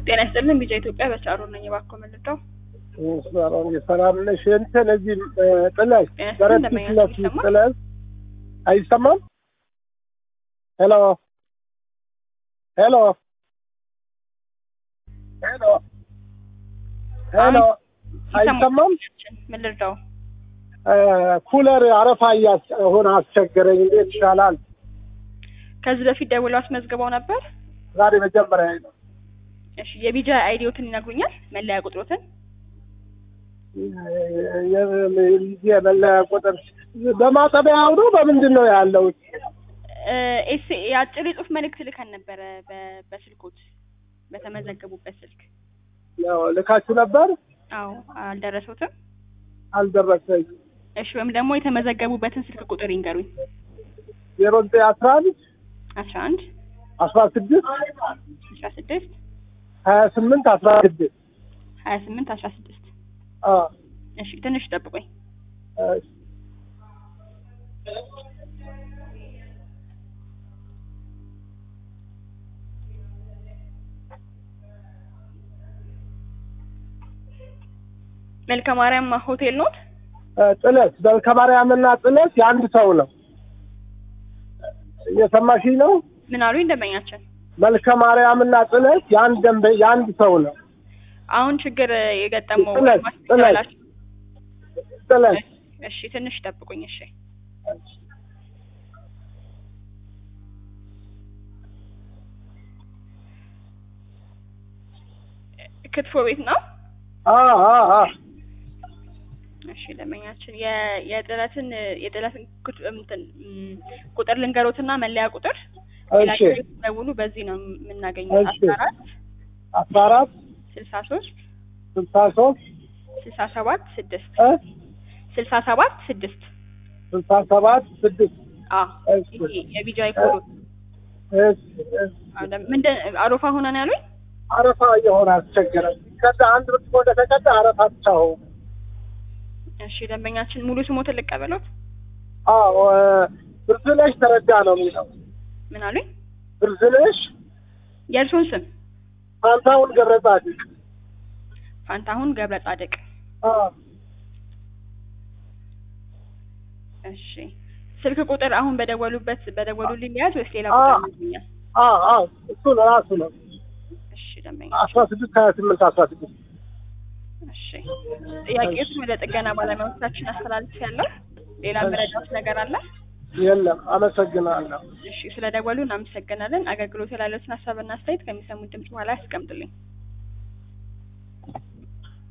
ጤና ይስጥልን ቢጫ ኢትዮጵያ በቻሮ ነኝ። እባክዎ መልጠው ሰላም ነሽ? እንትን እዚህ ጥለሽ ጤና ይስጥልን በረት እንደምን ፊት ለፊት ይሰማል? ጥለሽ አይሰማም? ሄሎ ሄሎ ሄሎ ሄሎ አይሰማም? ምን ልርዳው? ኩለር አረፋ እያሆነ አስቸገረኝ። እንዴት ይሻላል? ከዚህ በፊት ደውለው አስመዝግበው ነበር? ዛሬ መጀመሪያ ነው። እሺ የቢጃ አይዲዎትን ይነግሩኛል? መለያ ቁጥሮትን? የመለያ ቁጥር በማጠቢያው ነው በምንድን ነው ያለው? ኤስ የአጭር የጽሁፍ መልእክት ልከን ነበረ በ- በስልኮት በተመዘገቡበት ስልክ። ያው ልካችሁ ነበር አዎ አልደረሰውትም? አልደረሰኝ። እሺ ወይም ደግሞ የተመዘገቡበትን ስልክ ቁጥር ይንገሩኝ። ዜሮ ዘጠኝ አስራ አንድ አስራ አንድ አስራ ስድስት አስራ ስድስት ሀያ ስምንት አስራ ስድስት ሀያ ስምንት አስራ ስድስት እሺ ትንሽ ጠብቆኝ መልከ ማርያም ሆቴል ኖት? ጥለት መልከ ማርያምና ጥለት የአንድ ሰው ነው። እየሰማሽኝ ነው? ምን አሉኝ ደንበኛችን? መልከ ማርያምና ጥለት የአንድ ደንበ የአንድ ሰው ነው። አሁን ችግር የገጠመው ጥለት ማስታወቂያ ጥለት አላችሁ? ጥለት እሺ ትንሽ ጠብቁኝ። እሺ ክትፎ ቤት ነው? አ አ አ እሺ ደንበኛችን የ- የጥለትን የጥለትን ኩት- እንትን ም፣ ቁጥር ልንገሮትና መለያ ቁጥር ሌላ እሺ ጊዜ ደውሉ። በዚህ ነው የምናገኘው። እሺ። አስራ አራት አስራ አራት ስልሳ ሶስት ስልሳ ሶስት ስልሳ ሰባት ስድስት እ ስልሳ ሰባት ስድስት ስልሳ ሰባት ስድስት አ እሺ ይሄ የቢጃይ ኮዶ እሺ እሺ ምንድን አሮፋ ሆነ ነው ያሉኝ? አረፋ እየሆነ አስቸገረኝ። ከዛ አንድ ብርጭቆ እንደተቀዳ አረፋ ብቻ ሆነ። እሺ ደንበኛችን ሙሉ ስሞትን ልቀበሎት? አዎ ብርዝነሽ ተረዳ ነው የሚለው። ምን አሉኝ? ብርዝነሽ የእርሶን ስም? ፋንታሁን ገብረ ጻድቅ። ፋንታሁን ገብረ ጻድቅ። አዎ እሺ ስልክ ቁጥር አሁን በደወሉበት በደወሉልኝ ሊያዝ ወይስ ሌላ አ- ቁጥር ይገኛል? አዎ አዎ እሱ ነው ራሱ ነው። እሺ ደንበኛ አስራ ስድስት ሀያ ስምንት አስራ ስድስት እሺ ጥያቄዎችን ወደ ጥገና ባለሙያዎቻችን አስተላልፍ ያለው ሌላ መረጃዎች ነገር አለ? የለም። አመሰግናለሁ። እሺ ስለ ደወሉ እናመሰግናለን። አገልግሎት ያላለትን ሀሳብና አስተያየት ከሚሰሙት ድምጽ በኋላ ያስቀምጡልኝ።